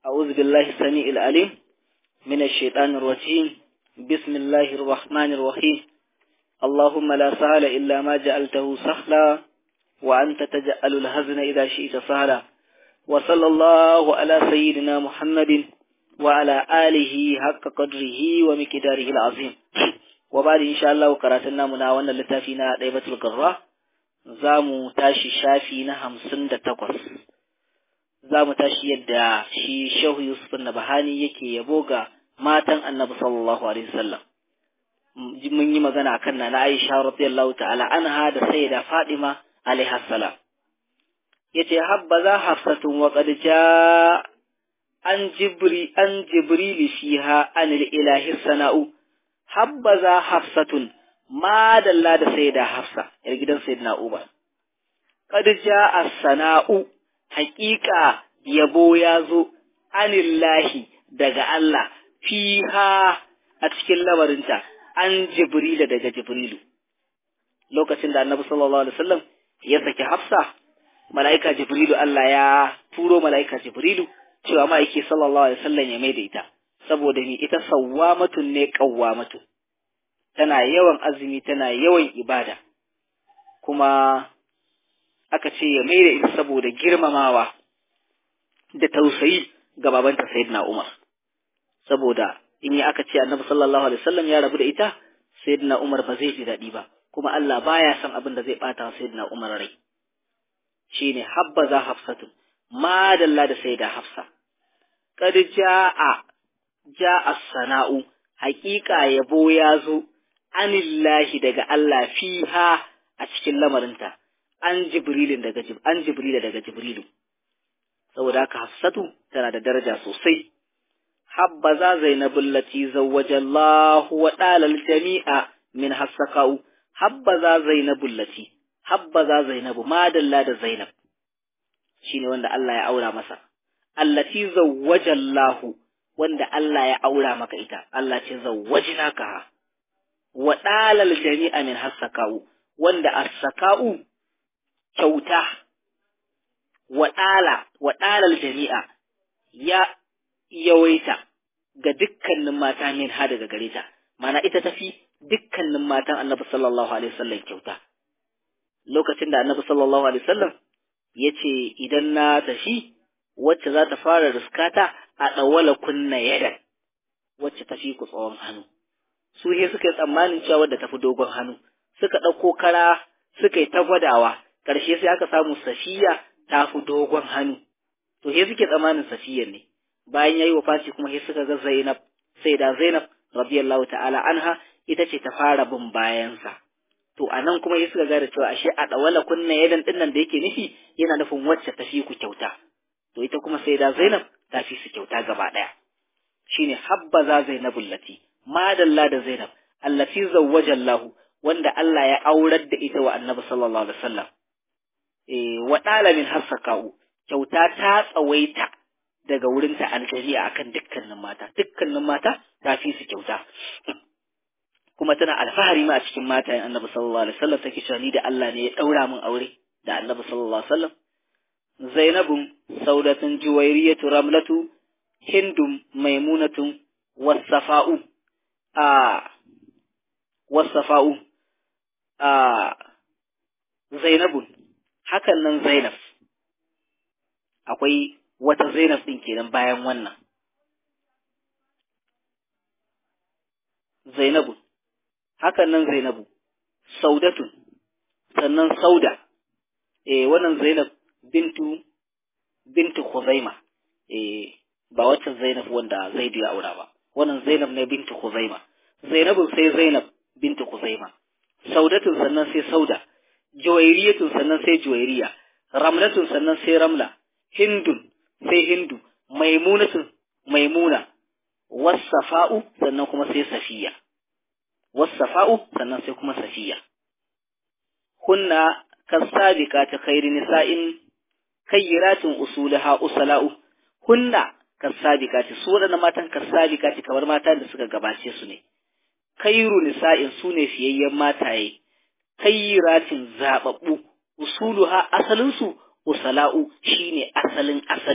أعوذ بالله السميع العليم من الشيطان الرجيم بسم الله الرحمن الرحيم اللهم لا سهل إلا ما جعلته سهلا وأنت تجعل الهزن إذا شئت سهلا وصلى الله على سيدنا محمد وعلى آله حق قدره ومقداره العظيم وبعد إن شاء الله قراتنا منا وانا لتافينا ديبة القراء زامو تاشي شافينا همسن تقص زامو تاشي يدى شي شوه يوسف النبهاني يكي يبوغا matan annabi sallallahu alaihi wasallam mun yi magana akan na Aisha radiyallahu ta'ala anha da sayyida Fatima alaiha salam yace habbaza hafsatun wa qad jaa an jibri an jibril fiha anil ilahi sana'u habbaza hafsatun ma dalla da sayyida Hafsa yar gidan sayyidina Uba qad jaa as-sana'u haqiqa yabo ya zo anillahi daga Allah fiha a cikin lamarinta an jibrila daga jibrilu lokacin da annabi sallallahu alaihi wasallam ya saki hafsa mala'ika jibrilu Allah ya turo mala'ika jibrilu cewa ma'aiki sallallahu alaihi wasallam ya maida ita saboda ni ita sawwamatun ne qawwamatu tana yawan azumi tana yawan ibada kuma aka ce ya maida ita saboda girmamawa da tausayi ga babanta sayyidina Umar saboda in yi aka ce annabi sallallahu alaihi wasallam ya rabu da ita sayyidina Umar ba zai ji daɗi ba kuma Allah baya son abin da zai bata sayyidina Umar rai shine habbaza hafsatun ma dalla da sayyida hafsa qad jaa jaa sana'u haƙiƙa yabo ya zo anillahi daga Allah fiha a cikin lamarinta an jibrilin daga an jibrila daga jibrilu saboda haka hafsatu tana da daraja sosai habbaza zainabul lati zawwaja Allah wa dalal jami'a min hasakau habbaza zainabul lati habbaza zainabu madalla da zainab shine wanda Allah ya aura masa allati zawwaja Allah wanda Allah ya aura maka ita Allah ce zawwajnaka wa dalal jami'a min hasakau wanda as-sakau kyauta wa dala wa dalal jami'a ya yawaita ga dukkanin mata min ha daga gare ta mana ita tafi dukkanin matan annabi sallallahu alaihi wasallam kyauta lokacin da annabi sallallahu alaihi wasallam ya ce idan na tafi wacce za ta fara riskata a ɗawala kunna yadan wacce tafi ku tsawon hannu su he suka yi tsammanin cewa wadda tafi dogon hannu suka ɗauko kara suka yi ta gwadawa ƙarshe sai aka samu safiya ta fi dogon hannu to he suke tsammanin safiyar ne bayan yayi wafati kuma sai suka ga Zainab sai da Zainab radiyallahu ta'ala anha ita ce ta fara bin bayansa to anan kuma sai suka gane cewa ashe a dawala kunna yadan dinnan da yake nufi yana nufin wacce ta fi ku kyauta to ita kuma sai da Zainab ta fi su kyauta gaba daya shine habbaza Zainabul lati madalla da Zainab allati zawwaja Allah wanda Allah ya aurar da ita wa Annabi sallallahu alaihi wasallam eh wa dalamin hasakau kyauta ta tsawaita daga wurinta alkariya akan dukkanin mata dukkanin mata ta fi su kyauta kuma tana alfahari ma a cikin matayen annabi sallallahu alaihi wasallam take cewa ni da Allah ne ya daura min aure da annabi sallallahu alaihi wasallam zainabun saudatun juwairiyatu ramlatu hindum maimunatun wasafa'u a wasafa'u a zainabun hakan nan zainab akwai wata Zainab ɗin kenan bayan wannan. Zainabu, hakan nan Zainabu, Saudatun, sannan Sauda, eh wannan Zainab bintu bintu Khuzaima, eh ba wacce Zainab wanda Zaidu ya aura ba, wannan Zainab ne bintu Khuzaima. Zainabun sai Zainab bintu Khuzaima, Saudatun sannan sai Sauda, Juwairiyatun sannan sai Juwairiya, Ramlatun sannan sai Ramla, Hindun sai hindu maimunatun maimuna wasafa'u sannan kuma sai safiya wasafa'u sannan sai kuma safiya hunna kasabiqati khairi nisa'in kayyiratin usulaha usala'u hunna kasabiqati su wadannan matan kasabiqati kamar matan da suka gabace su ne khairu nisa'in su ne fiyayyen mataye kayyiratin zababbu usuluha asalinsu usala'u shine asalin asali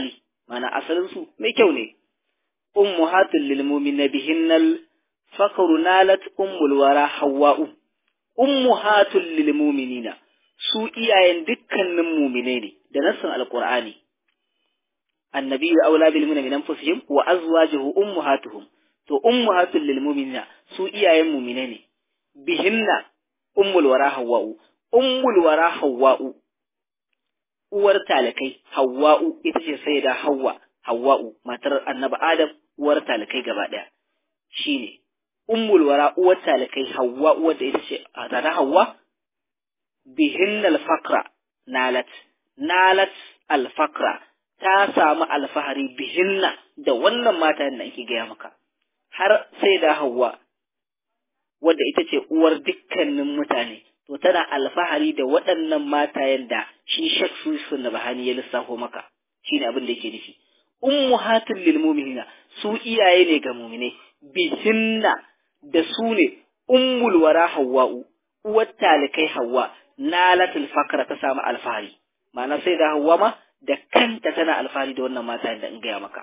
mana asalin su mai kyau ne ummuhatul lil mu'minina bihinnal fakru nalat ummul wara hawwa'u ummuhatul lil mu'minina su iyayen dukkanin mu'mine ne da nassin alqur'ani annabi aula bil mu'minina min anfusihim wa azwajuhu ummahatuhum to ummuhatul lil mu'minina su iyayen mu'mine ne bihinna ummul wara hawwa'u ummul wara hawwa'u uwar talakai hawwa'u ita ce sayyida hawwa hawwa'u matar annabi adam uwar talakai gaba daya shine ummul wara uwar talakai hawwa uwar da ita ce tana hawwa bihinna al-faqra nalat nalat al-faqra ta samu alfahari bihinna da wannan mata da ake gaya maka har sai da hawwa wadda ita ce uwar dukkanin mutane to tana alfahari da waɗannan matayen da shi Sheikh Susun da Bahani ya lissafo maka shine abin da yake nufi ummuhatul lil mu'minina su iyaye ne ga mu'mine bihinna da su ne ummul wara hawwa'u uwar talikai hawwa nalatul fakra ta samu alfahari ma'ana sai da hawwa ma da kanta tana alfahari da wannan matayen da in gaya maka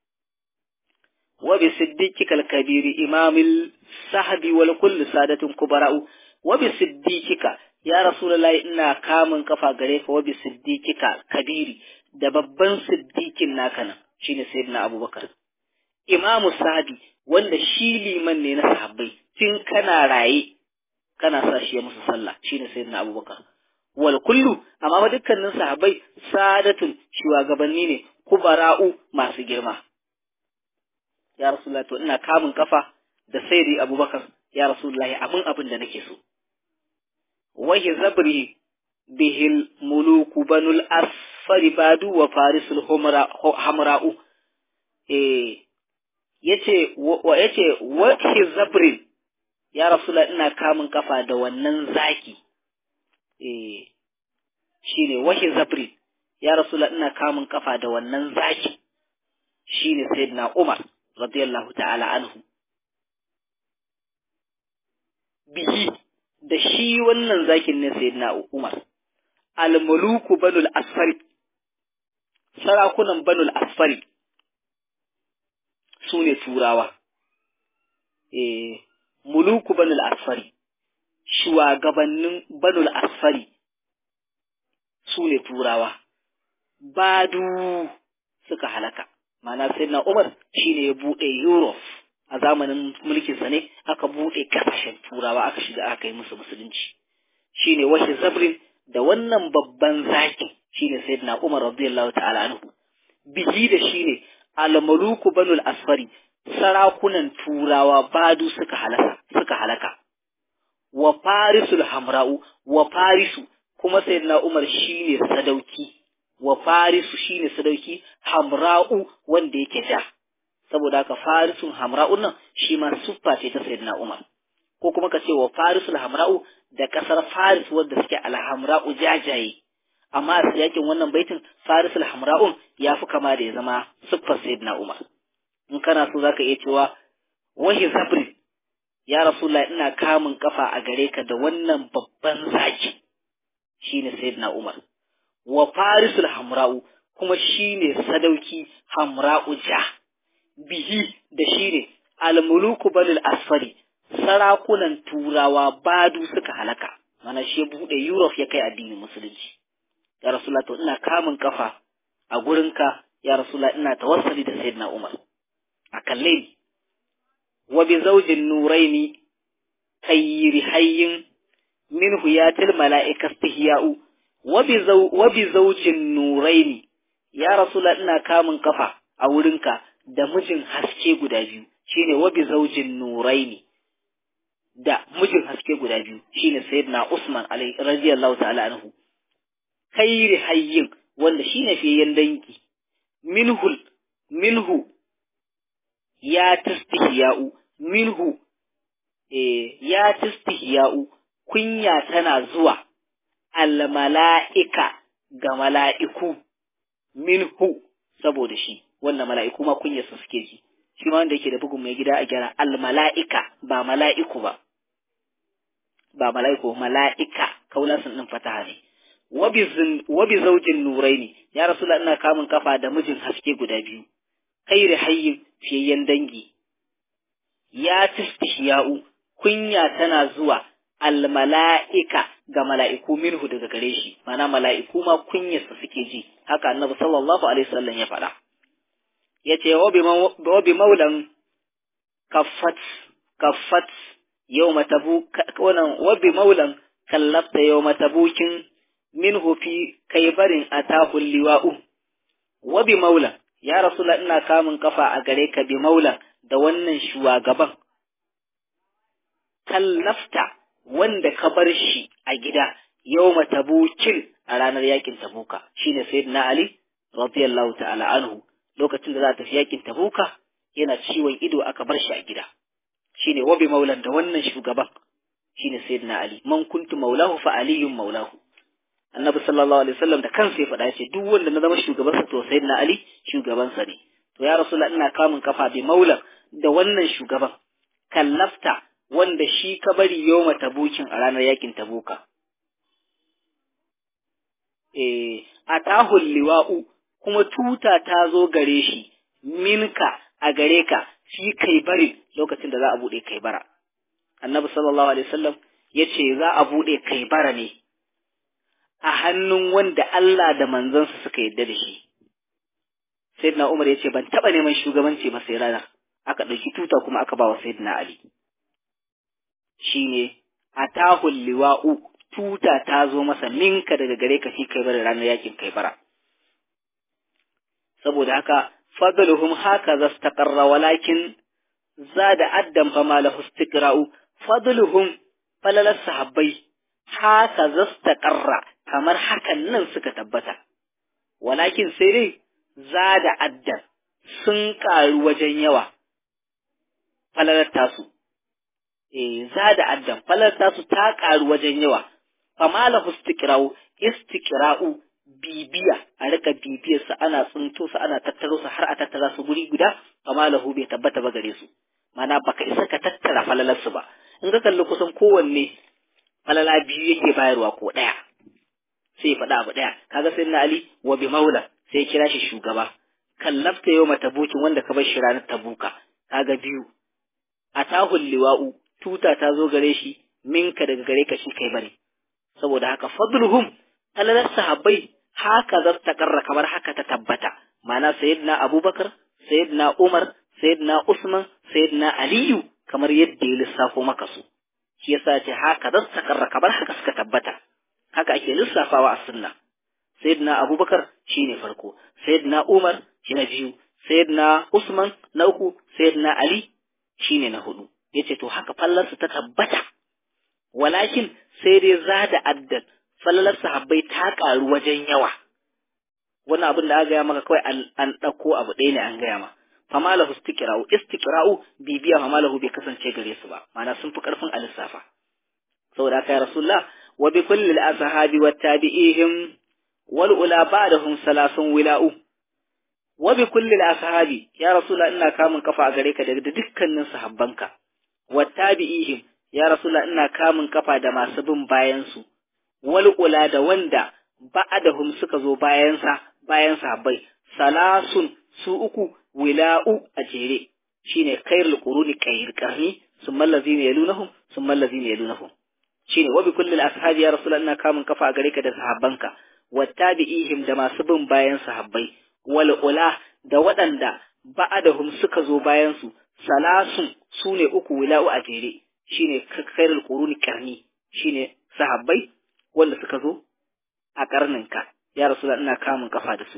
وبصديقك الكبير إمام الصحب والكل سادة كبراء وبصديقك يا رسول الله إنا كامن كفا غريك وبصديقك كبير da babban siddiqin naka nan shine sayyidina Abubakar imamu sahabi wanda shi liman ne na sahabbai tun kana raye kana sa shi ya musu sallah shine sayyidina Abubakar wal kullu amma ba dukkanin sahabbai sadatun shugabanni ne kubara'u masu girma ya Rasulullah to ina kamun kafa da sayyidi Abubakar ya Rasulullah abin abin da nake so wahi zabri bihil muluku banul asfari badu wa farisul hamra'u eh yace wa yace wahi zabri ya Rasulullah ina kamun kafa da wannan zaki eh shine wahi zabri ya Rasulullah ina kamun kafa da wannan zaki shine sayyidina Umar radiyallahu ta'ala anhu bihi da shi wannan zakin ne sayyidina Umar al-muluku banul asfari sarakunan banul asfari su ne turawa eh muluku banul asfari shugabannin banul asfari su ne turawa badu suka halaka Ma'ana sai na Umar shi ne ya buɗe Europe a zamanin mulkinsa ne aka buɗe ƙasashen turawa aka shiga aka yi musu musulunci shi ne washe zabrin da wannan babban zaki shi ne sai na Umar radiyallahu ta'ala anhu biji da shi ne almaluku banul asfari sarakunan turawa badu suka halaka suka halaka wa farisul hamra'u wa farisu kuma sayyidina Umar shine sadauki wa farisu shine sadauki hamra'u wanda yake ja saboda haka farisun hamra'un nan shi ma suffa ce ta sayyidina Umar ko kuma ka ce wa farisul hamra'u da kasar faris wanda suke alhamra'u jajaye amma a yakin wannan baitin farisul hamra'un ya fi kama da ya zama siffar sayyidina Umar in kana so zaka iya cewa wahi sabri ya rasulullah ina kamun kafa a gare ka da wannan babban zaki shine sayyidina Umar wa farisul hamra'u kuma shine sadauki hamra'u ja bihi da shine almuluku balil asfari sarakunan turawa badu suka halaka mana shi bude Europe ya kai addinin musulunci ya rasulullah to ina kamun kafa a gurinka ya rasulullah ina tawassali da sayyidina Umar a kalle ni wa bi zawjin nuraini khayyri hayyin minhu yatil mala'ika istihya'u wa bi zawjin nuraini ya rasulullah ina kamun kafa a wurinka da mijin haske guda biyu shine wa bi zawjin nuraini da mijin haske guda biyu shine sayyidina Usman alaihi radiyallahu ta'ala anhu khairi hayyin wanda shine fiyen danki minhul minhu ya tastihya'u minhu eh ya tastihya'u kunya tana zuwa al mala'ika ga mala'iku minhu saboda shi wannan mala'iku ma kunyarsa suke ji shi ma wanda yake da bugun mai gida a gyara al mala'ika ba mala'iku ba ba mala'iku mala'ika kaulasin din fataha ne wa bi zaujin nuraini ya rasulullah ina kamun kafa da mijin haske guda biyu khairi hayyin fiyayyen dangi ya tistihya'u kunya tana zuwa almala'ika ga mala'iku minhu daga gare shi mana mala'iku ma kunyarsa suke ji haka annabi sallallahu alaihi wasallam ya faɗa yace wa bi maulan kaffat kaffat yawma tabuk wannan wa bi maulan kallafta yawma tabukin minhu fi kaybarin atahu liwa'u wa bi maulan ya rasula ina kamun kafa a gare ka bi maulan da wannan shugaban kallafta wanda ka bar shi a gida yawma tabukin a ranar yakin tabuka shine sayyidina ali radiyallahu ta'ala anhu lokacin da za ta tafi yakin tabuka yana ciwon ido aka bar shi a gida shine wabi maulan da wannan shugaban shine sayyidina ali man kuntu maulahu fa aliyun maulahu annabi sallallahu alaihi wasallam da kansa ya faɗa yace duk wanda na zama shugabansa to sayyidina ali shugabansa ne to ya rasulullah ina kamun kafa bi maulan da wannan shugaban kallafta wanda shi ka bari yoma tabukin a ranar yakin tabuka eh atahul liwa'u kuma tuta ta zo gare shi minka a gare ka shi kai bari lokacin da za a buɗe kai bara annabi sallallahu alaihi wasallam ya ce za a buɗe kai bara ne a hannun wanda Allah da manzansa suka yadda da shi sayyidina Umar ya ce ban taɓa neman shugabanci ba sai ranar aka ɗauki tuta kuma aka ba wa sayyidina Ali shine atahul liwa'u tuta ta zo masa minka daga gare ka shi kai bara ranar yakin kai bara saboda haka fadluhum haka zastaqarra walakin zada addan fa ma lahu istiqra'u fadluhum falalas sahabbai haka zastaqarra kamar hakan nan suka tabbata walakin sai dai zada addan sun karu wajen yawa falalar tasu eh zada addan falalar tasu ta karu wajen yawa fa ma lahu istiqra'u istiqra'u bibiya a rika bibiyar su ana tsinto su ana tattaro su har a tattara su guri guda amma lahu bai tabbata ba gare su mana baka isa ka tattara falalar su ba in ka kalli kusan kowanne falala biyu yake bayarwa ko ɗaya sai ya faɗa abu ɗaya kaga sai na ali wa bi maula sai ya kira shi shugaba kallafta yau mata bukin wanda ka bar shi ranar tabuka kaga biyu atahul liwa'u tuta ta zo gare shi minka daga gare ka shi kai bane saboda haka fadluhum falalar sahabbai haka za ta karra kamar haka ta tabbata ma'ana sayyidina abubakar sayyidina umar sayyidina usman sayyidina aliyu kamar yadda ya lissafo maka su shi yasa ce haka za ta karra kamar haka suka tabbata haka ake lissafawa a sunna sayyidina abubakar shine farko sayyidina umar shi na biyu sayyidina usman na uku sayyidina ali shine na hudu yace to haka fallarsu ta tabbata walakin sai dai zada addan falalar sahabbai ta ƙaru wajen yawa wannan abin da aka gaya maka kawai an ɗauko abu ɗaya ne an gaya ma fama lahu istiqra'u istiqra'u bibiya fama lahu bai kasance gare su ba ma'ana sun fi ƙarfin a lissafa saboda haka ya rasulullah wa bi kulli al-ashabi wa tabi'ihim wal ula ba'dahum salasun wila'u wa bi kulli al-ashabi ya rasulullah ina kamun kafa a gare ka da dukkanin sahabbanka wa tabi'ihim ya rasulullah ina kamun kafa da masu bin bayan su wal ula da wanda ba'adahum suka zo bayansa bayan sahabbai salasun su uku wila'u a jere shine khairul quruni khair qarni summa allazina yalunahum summa allazina yalunahum shine wa bi kulli ashabi ya rasulullah ina kamun kafa a gare ka da sahabbanka wattabi'ihim da masu bin bayan sahabbai wal ula da waɗanda ba'adahum suka zo bayan su salasun sune uku wila'u a jere shine khairul quruni qarni shine sahabbai wanda suka zo a karninka ya rasu ina kamun kafa da su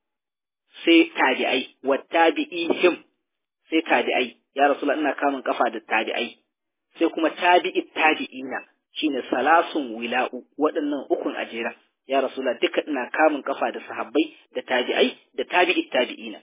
sai tabi'ai wa tabi'ihim sai tabi'ai ya rasu ina kamun kafa da tabi'ai sai kuma tabi'i tabi'ina shine salasun wila'u waɗannan ukun ajera ya rasu duka ina kamun kafa da sahabbai da tabi'ai da tabi'i tabi'ina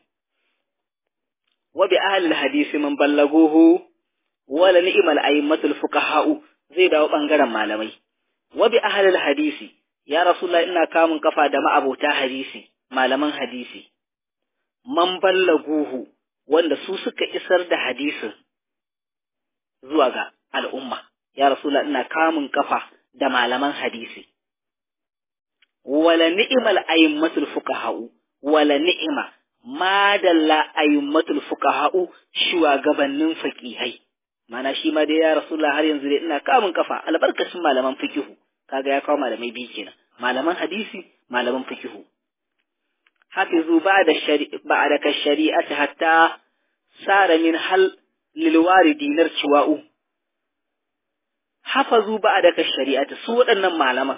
wa bi ahli hadisi man ballaguhu wala ni'mal a'immatul fuqaha'u zai dawo bangaren malamai wa bi ahli hadisi ya rasulullah ina kamun kafa da ma'abota hadisi malaman hadisi man ballaguhu wanda su suka isar da hadisin zuwa ga al'umma ya rasulullah ina kamun kafa da malaman hadisi wala ni'mal aymatul fuqaha'u wala ni'ima madalla aymatul fuqaha'u shugabannin faqihai mana shi ma dai ya rasulullah har yanzu dai ina kamun kafa albarkacin malaman fikihu kaga ya kawo malamai biyu kenan malaman hadisi malaman fikihu hafizu ba'da shari'a ba'da ka shari'ati hatta sara min hal lil waridi narciwa'u hafazu ba'da ka shari'ati su waɗannan malaman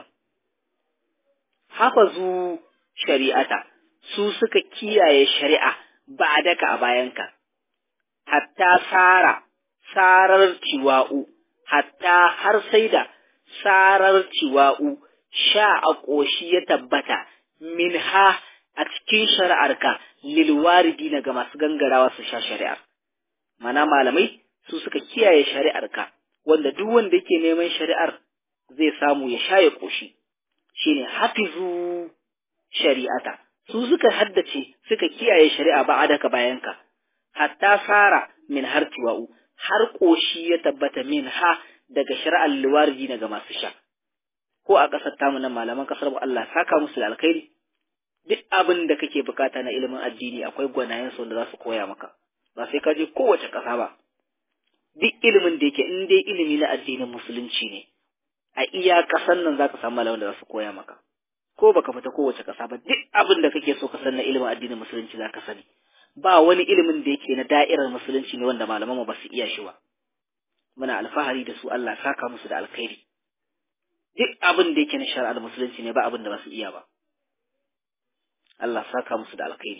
hafazu shari'ata su suka kiyaye shari'a ba'da ka a bayanka hatta sara sarar ciwa'u hatta har sai da sarar ciwa'u sha a ƙoshi ya tabbata min ha a cikin shari'arka lilwaridi na ga masu gangarawa su sha shari'ar. Mana malamai su suka kiyaye shari'arka wanda duk wanda yake neman shari'ar zai samu ya sha ya ƙoshi. Shi ne hafizu shari'ata. Su suka haddace suka kiyaye shari'a ba adaka bayanka. Hatta fara min har ciwa'u har ƙoshi ya tabbata min ha daga shari'ar liwaridi na ga masu sha. ko a ƙasar tamu nan malaman ƙasar mu Allah saka musu da alkhairi duk abin da kake bukata na ilimin addini akwai gwanayen su wanda za su koya maka ba sai ka je kowace ƙasa ba duk ilimin da yake in dai ilimi na addinin musulunci ne a iya ƙasar nan zaka samu malaman da za su koya maka ko baka fita kowace ƙasa ba duk abin da kake so ka san na ilimin addinin musulunci zaka sani ba wani ilimin da yake na da'irar musulunci ne wanda malaman mu ba su iya shi ba muna alfahari da su Allah saka musu da alkhairi duk abin da yake na shari'ar musulunci ne ba abin da ba su iya ba Allah saka musu da alkhairi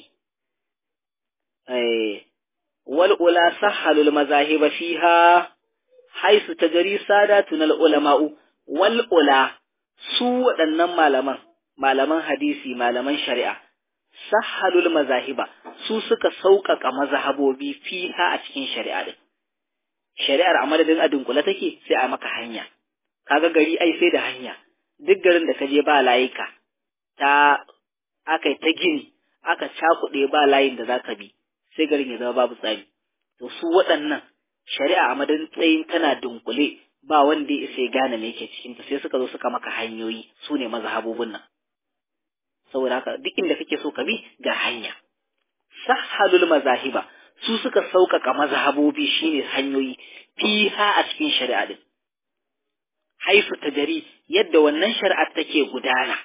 eh wal ula sahalul mazahib fiha haisu tajri sadatun al ulama'u wal ula su waɗannan malaman malaman hadisi malaman shari'a sahalul mazahiba su suka sauƙaƙa mazhabobi fiha a cikin shari'a din shari'ar a madadin a dunkule take sai a maka hanya kaga gari ai sai da hanya duk garin da ka je ba layika ta aka ta gini aka cakuɗe ba layin da zaka bi sai garin ya zama babu tsari to su waɗannan shari'a a madadin tsayin tana dunkule ba wanda ya isa ya gane me yake cikin ta sai suka zo suka maka hanyoyi su ne mazhabobin nan saboda haka duk inda kake so ka bi ga hanya sahhalul mazahiba su suka sauƙaƙa mazhabobi shine hanyoyi fiha a cikin shari'a din haifu tajari yadda wannan shari'ar take gudana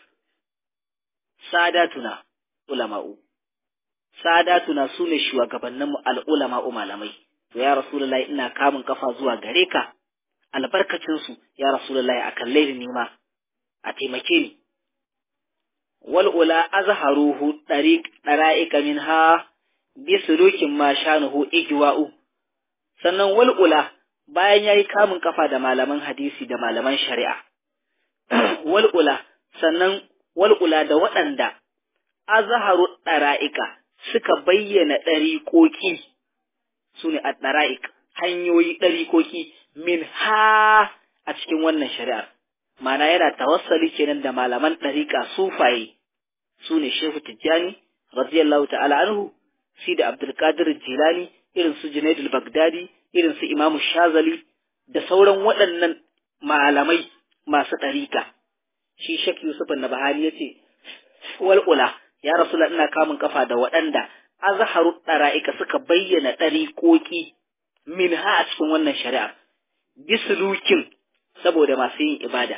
sadatuna ulama'u sadatuna su ne shugabanninmu al'ulama'u malamai to ya rasulullahi ina kamun kafa zuwa gare ka albarkacinsu ya rasulullahi a kalle ni ma a taimake ni wal ula azharuhu dariq dara'ika minha bi sulukin ma shanuhu igwa'u sannan wal ula bayan yayi kamun kafa da malaman hadisi da malaman shari'a wal ula sannan wal ula da waɗanda azharu dara'ika suka bayyana ɗariƙoƙi su ne a ɗara'ik hanyoyi ɗariƙoƙi min ha a cikin wannan shari'ar mana yana tawassali kenan da malaman ɗariƙa sufaye su ne shehu tijjani radiyallahu ta'ala anhu si da abdulkadir jilani irin su junaidul bagdadi irin su imamu shazali da sauran waɗannan malamai masu ɗariƙa shi shek yusuf na bahani ya ce wal'ula ya rasula ina kamun kafa da waɗanda azharu ɗara'ika suka bayyana ɗariƙoƙi min ha a cikin wannan shari'a bisulukin saboda masu yin ibada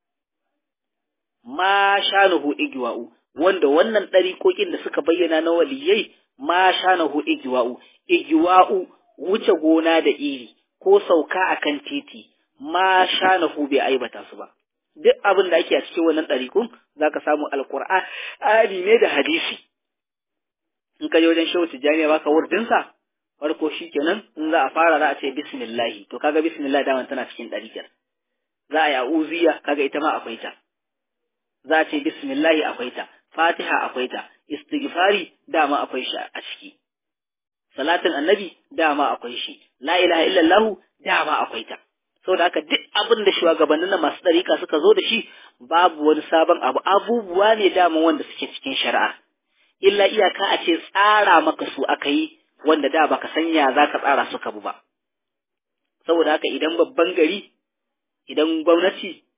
ma shanuhu igwa'u wanda wannan ɗariƙoƙin da suka bayyana na waliyai ma shanuhu igwa'u igwa'u wuce gona da iri ko sauka akan titi ma shanuhu bai aibata su ba duk abin da ake a cikin wannan ɗariƙun za ka samu alƙur'ani ne da hadisi in ka je wajen shehu tijjani ya baka wurdinsa farko shi kenan in za a fara za a ce bismillahi to kaga bismillah daman tana cikin ɗariƙar za a yi a'uziya kaga ita ma akwai ta za a ce bismillahi akwai ta fatiha akwai ta istighfari dama akwai shi a ciki salatin annabi dama akwai shi la ilaha illallah dama akwai ta saboda haka duk abin da shugabannin na masu ɗariƙa suka zo da shi babu wani sabon abu abubuwa ne dama wanda suke cikin shari'a illa iyaka a ce tsara maka su aka yi wanda da baka sanya za ka tsara suka bu ba saboda haka idan babban gari idan gwamnati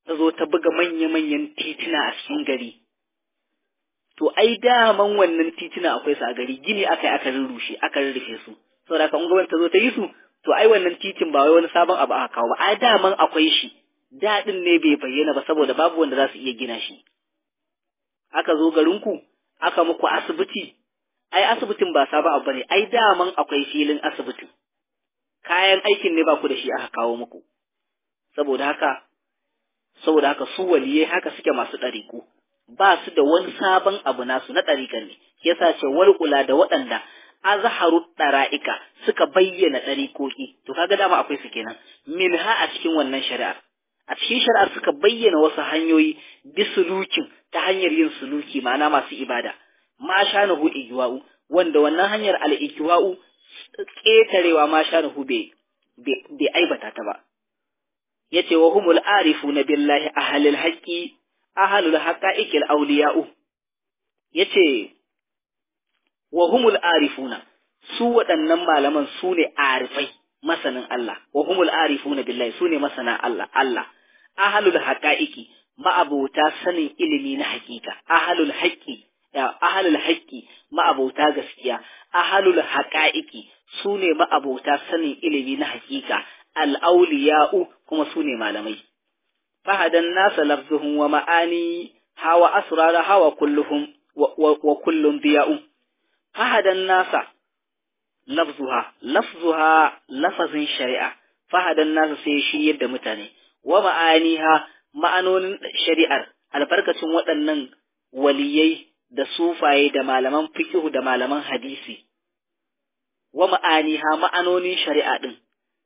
ta zo ta buga manya-manyan tituna a cikin gari to ai daman wannan tituna akwai su a gari gini aka yi aka rurrushe aka rurrufe su saboda haka in gwamnati ta zo ta yi su to ai wannan titin ba wai wani sabon abu aka kawo ba ai daman akwai shi daɗin ne bai bayyana ba saboda babu wanda za su iya gina shi aka zo garinku aka muku asibiti ai asibitin ba sabon abu bane ai daman akwai filin asibiti kayan aikin ne ba ku da shi aka kawo muku saboda haka saboda haka su waliyai haka suke masu ɗariku ba su da wani sabon abu nasu na ɗarikan ne yasa ce walƙula da waɗanda azharu ɗara'ika suka bayyana ɗarikoki to kaga dama akwai su kenan minha a cikin wannan shari'ar a cikin shari'ar suka bayyana wasu hanyoyi bisulukin ta hanyar yin suluki ma'ana masu ibada ma shanahu igwa'u wanda wannan hanyar al-igwa'u ƙetarewa ma shanahu bai bai aibata ta ba yace wa humul arifuna billahi ahlul haqqi ahlul haqa'iqil awliya'u yace wa humul arifuna su waɗannan malaman su ne arifai masanin Allah wa humul arifuna billahi su ne masana Allah Allah ahlul haqa'iqi ma'abota sanin ilimi na hakika ahlul haqqi ahlul haqqi ma'abota gaskiya ahlul haqa'iqi su ne ma'abota sanin ilimi na hakika al-awliya'u kuma su ne malamai fahadan nasa lafzuhum wa ma'ani hawa asrara hawa kulluhum wa kullum biya'u fahadan nasa lafzuha lafzuha lafazin shari'a fahadan nasa sai shi yadda mutane wa ma'aniha ma'anonin shari'ar albarkacin waɗannan waliyai da sufaye da malaman fiqh da malaman hadisi wa ma'aniha ma'anonin shari'a din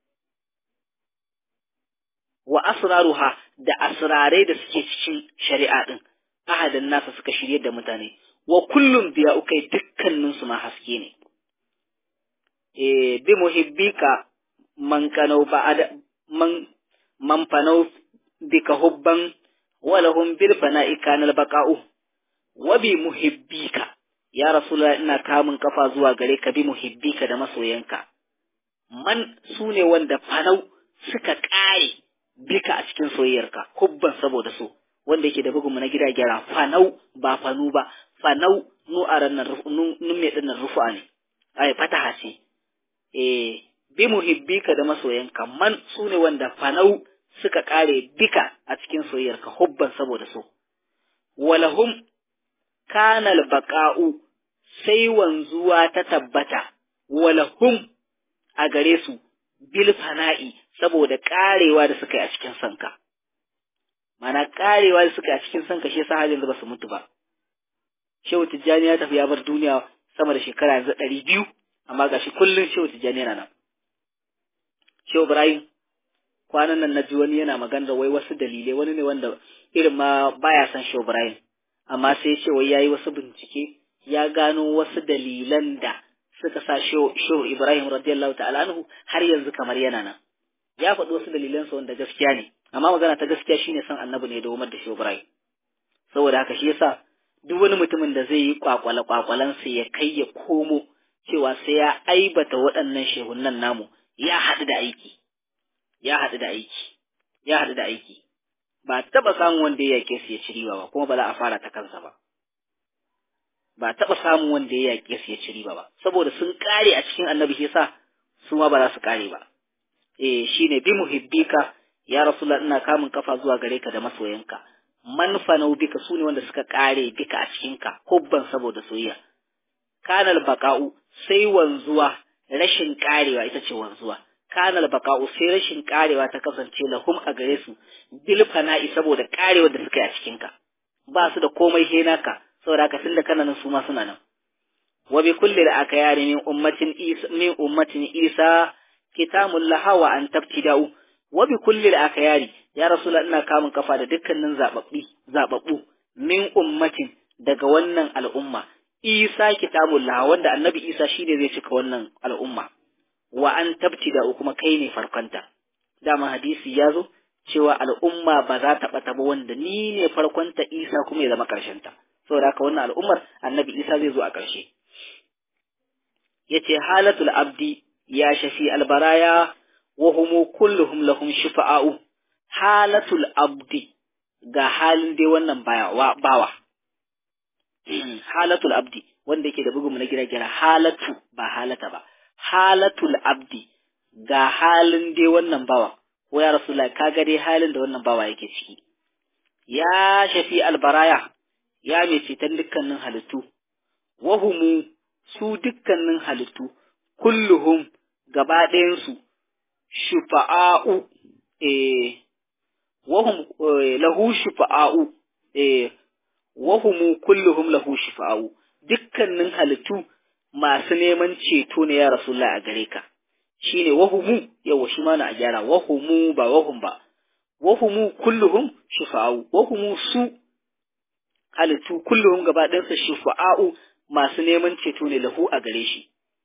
wa asraruha da asrarai da suke cikin shari'a din ahadan nasa suka shirye da mutane wa kullum biya ukai dukkanin su ma haske ne eh bi muhibbika man kanau ba'ada man man fanau bika hubban wa lahum bil fana'i kana baqa'u wa bi muhibbika ya rasulullah ina kamun kafa zuwa gare ka bi muhibbika da masoyanka man sune wanda fanau suka kare bika a cikin soyayyarka hubban saboda so wanda yake da bugunmu na gida gyara fanau ba fanu ba fanau nu a ranar nun mai dinnan rufa ne ai fataha ce eh bi muhibbika da masoyanka man su ne wanda fanau suka kare bika a cikin soyayyarka hubban saboda so walahum kanal baqa'u sai wanzuwa ta tabbata walahum a gare su bil fana'i saboda karewa da suka yi a cikin sanka mana karewa da suka yi a cikin sanka shi yasa har yanzu ba su mutu ba shehu tijjani ya tafi ya bar duniya sama da shekara yanzu ɗari biyu amma gashi kullum shehu tijjani yana nan shehu ibrahim kwanan nan na ji wani yana magana wai wasu dalilai wani ne wanda irin ma baya son shehu ibrahim amma sai ce wai yayi wasu bincike ya gano wasu dalilan da suka sa shehu ibrahim radiyallahu ta'ala anhu har yanzu kamar yana nan ya faɗi wasu dalilansa wanda gaskiya ne amma magana ta gaskiya shine son annabi ne da umar da shehu ibrahim saboda haka shi yasa duk wani mutumin da zai yi kwakwale kwakwalansa ya kai ya komo cewa sai ya aibata waɗannan shehunan namu ya haɗu da aiki ya haɗu da aiki ya haɗu da aiki ba taɓa samun wanda ya yake su ya ci riba ba kuma ba za a fara ta kansa ba ba taɓa samun wanda ya yake su ya ci riba ba saboda sun ƙare a cikin annabi shi yasa su ma ba za su ƙare ba eh shine bi muhibbika ya rasulullah ina kamun kafa zuwa gare ka da masoyanka man fanau bika su ne wanda suka kare bika a cikinka hubban saboda soyayya kanal baka'u sai wanzuwa rashin karewa ita ce wanzuwa kanal baka'u sai rashin karewa ta kasance lahum a gare su bil fana'i saboda karewa da suka yi a cikinka ba su da komai he naka saboda haka tunda kana nan su ma suna nan wa bi kulli da aka yare min ummatin isa min ummatin isa kitamul lahawa an tabtida'u wa bi kulli da aka yari ya rasula ina kamun kafa da dukkanin zababbi zababbu min ummatin daga wannan al'umma isa kitabullah wanda annabi isa shine zai cika wannan al'umma wa an tabtida kuma kai ne farkonta dama hadisi ya zo cewa al'umma ba za ta bata ba wanda ni ne farkonta isa kuma ya zama ta saboda haka wannan al'ummar annabi isa zai zo a ƙarshe yace halatul abdi ya shafi albaraya وهم كلهم لهم شفعاء حالة العبد ga halin dai wannan bawa halatul abdi wanda yake da bugun na gira gira halatu ba halata ba halatul abdi ga halin dai wannan bawa ko ya rasulullah kaga dai halin da wannan bawa yake ciki ya shafi albaraya ya mai ceton dukkanin halittu wahumu su dukkanin halittu kulluhum gaba ɗayansu shufa'a'u eh wahum lahu shufa'a'u eh wahumu kulluhum lahu shufa'a'u dukkanin halittu masu neman ceto ne ya rasulullah a gare ka shine wahumu yawa shi ma na a gyara wahumu ba wahum ba wahumu kulluhum shufa'a'u wahumu su halittu kulluhum gaba ɗayansa shufa'a'u masu neman ceto ne lahu a gare shi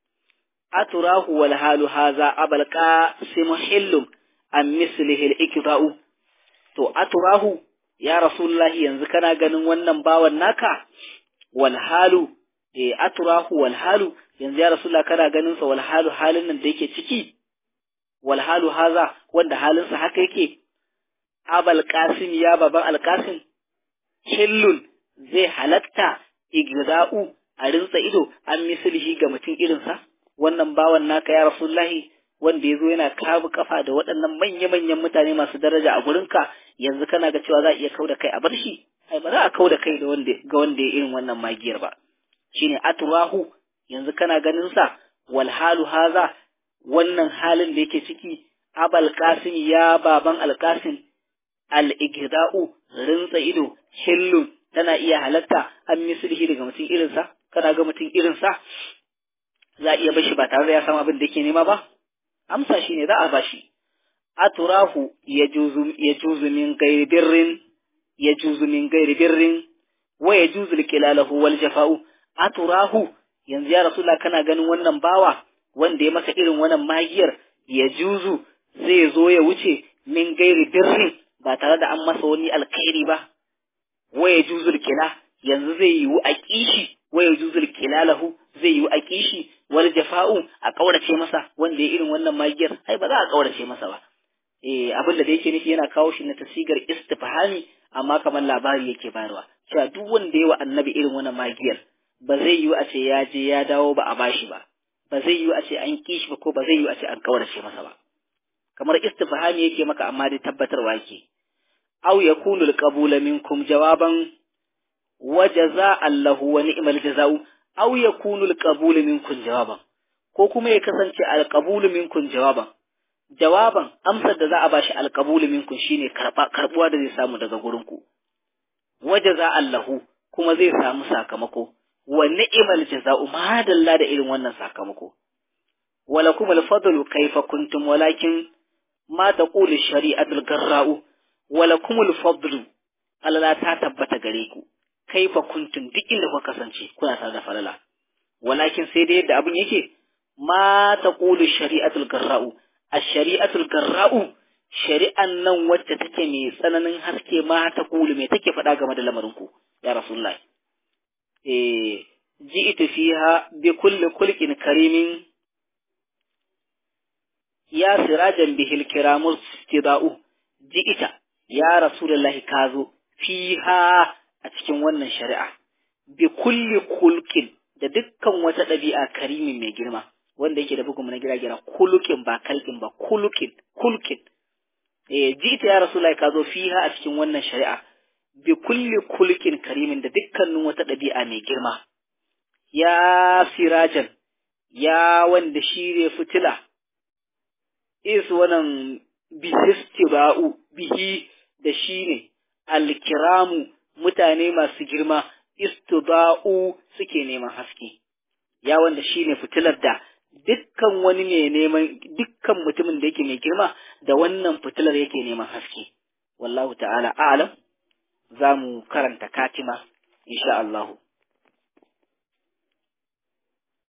aturahu wal halu haza abalqa simhillum an mislihi al-ikta'u to aturahu ya rasulullahi yanzu kana ganin wannan bawan naka wal halu eh aturahu wal halu yanzu ya rasulullah kana ganin sa wal halu halin nan da yake ciki wal halu haza wanda halin sa haka yake abal qasim ya baban al qasim hillun zai halatta igza'u a rinsa ido an mislihi ga mutum irinsa wannan bawan naka ya rasulullahi wanda ya zo yana kabu kafa da waɗannan manya-manyan mutane masu daraja a gurinka yanzu kana ga cewa za a iya kau da kai a bar shi ai ba za a kau da kai da wanda ga wanda ya irin wannan magiyar ba shine aturahu yanzu kana ganin sa wal halu haza wannan halin da yake ciki abal qasim ya baban al qasim al igda'u rinsa ido hillun tana iya halatta an mislihi daga mutum irinsa kana ga mutum irinsa za a iya bashi ba tare da ya samu abin da yake nema ba amsa shi ne za a bashi aturahu ya juzu min gairi birrin ya juzu min gairi birrin wa ya juzu likilalahu wal jafa'u aturahu yanzu ya rasulullah kana ganin wannan bawa wanda ya masa irin wannan magiyar ya juzu zai zo ya wuce min gairi birrin ba tare da an masa wani alkhairi ba wa ya juzu likila yanzu zai yiwu a kishi wa ya juzu likilalahu zai yiwu a kishi wal jafa'u a kaurace masa wanda ya irin wannan magiyar ai ba za a kaurace masa ba eh abin da yake nufi yana kawo shi na tasigar istifhami amma kamar labari yake bayarwa cewa duk wanda ya wa annabi irin wannan magiyar ba zai yiwu a ce ya je ya dawo ba a bashi ba ba zai yiwu a ce an kishi ba ko ba zai yiwu a ce an kaurace masa ba kamar istifhami yake maka amma dai tabbatarwa yake aw yakunu alqabula minkum jawaban wa jaza'an lahu wa ni'mal jaza'u aw yakunu alqabulu minkum jawaban ko kuma ya kasance alqabulu minkum jawaban jawaban amsar da za a bashi alqabulu minkum shine karba karbuwa da zai samu daga gurin ku wajaza allahu kuma zai samu sakamako wa ni'mal jaza'u madalla da irin wannan sakamako walakum alfadlu kayfa kuntum walakin ma taqulu shari'atul garra'u walakum alfadlu Allah ta tabbata gare ku kaifa kuntum duk inda kuka kasance kuna tare da falala walakin sai dai yadda abin yake ma taqulu shari'atul garra'u ash-shari'atul garra'u shari'an nan wacce take mai tsananin haske ma taqulu me take faɗa game da lamarin ku ya rasulullahi eh ji'tu fiha bi kulli kulqin karimin ya sirajan bihil kiramul istida'u ji'ita ya rasulullahi kazo fiha a cikin wannan shari'a bi kulli kulkin da dukkan wata ɗabi'a karimin mai girma wanda yake da bugun na gira gira kulukin ba kalkin ba kulukin kulkin eh jita ya rasulullahi ka zo fiha a cikin wannan shari'a bi kulli kulkin karimin da dukkanin wata ɗabi'a mai girma ya sirajan ya wanda shi ne fitila is wannan bihistiba'u bihi da shi ne alkiramu mutane masu girma istiba'u suke neman haske ya wanda shine fitilar da dukkan wani ne neman dukkan mutumin da yake mai girma da wannan fitilar yake neman haske wallahu ta'ala a'lam za mu karanta katima insha Allah